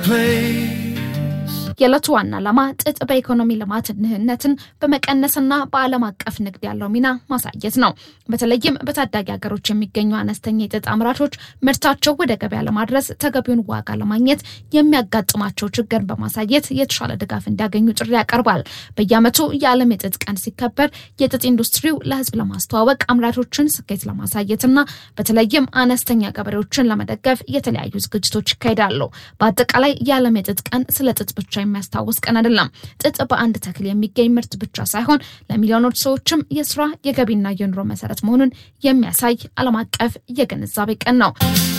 place. የዕለቱ ዋና ዓላማ ጥጥ በኢኮኖሚ ልማት ድህነትን በመቀነስና በዓለም አቀፍ ንግድ ያለው ሚና ማሳየት ነው። በተለይም በታዳጊ ሀገሮች የሚገኙ አነስተኛ የጥጥ አምራቾች ምርታቸው ወደ ገበያ ለማድረስ ተገቢውን ዋጋ ለማግኘት የሚያጋጥማቸው ችግር በማሳየት የተሻለ ድጋፍ እንዲያገኙ ጥሪ ያቀርባል። በየዓመቱ የዓለም የጥጥ ቀን ሲከበር የጥጥ ኢንዱስትሪው ለሕዝብ ለማስተዋወቅ አምራቾችን ስኬት ለማሳየትና በተለይም አነስተኛ ገበሬዎችን ለመደገፍ የተለያዩ ዝግጅቶች ይካሄዳሉ። በአጠቃላይ የዓለም የጥጥ ቀን ስለ ጥጥ ብቻ የሚያስታውስ ቀን አይደለም። ጥጥ በአንድ ተክል የሚገኝ ምርት ብቻ ሳይሆን ለሚሊዮኖች ሰዎችም የስራ የገቢና የኑሮ መሰረት መሆኑን የሚያሳይ ዓለም አቀፍ የግንዛቤ ቀን ነው።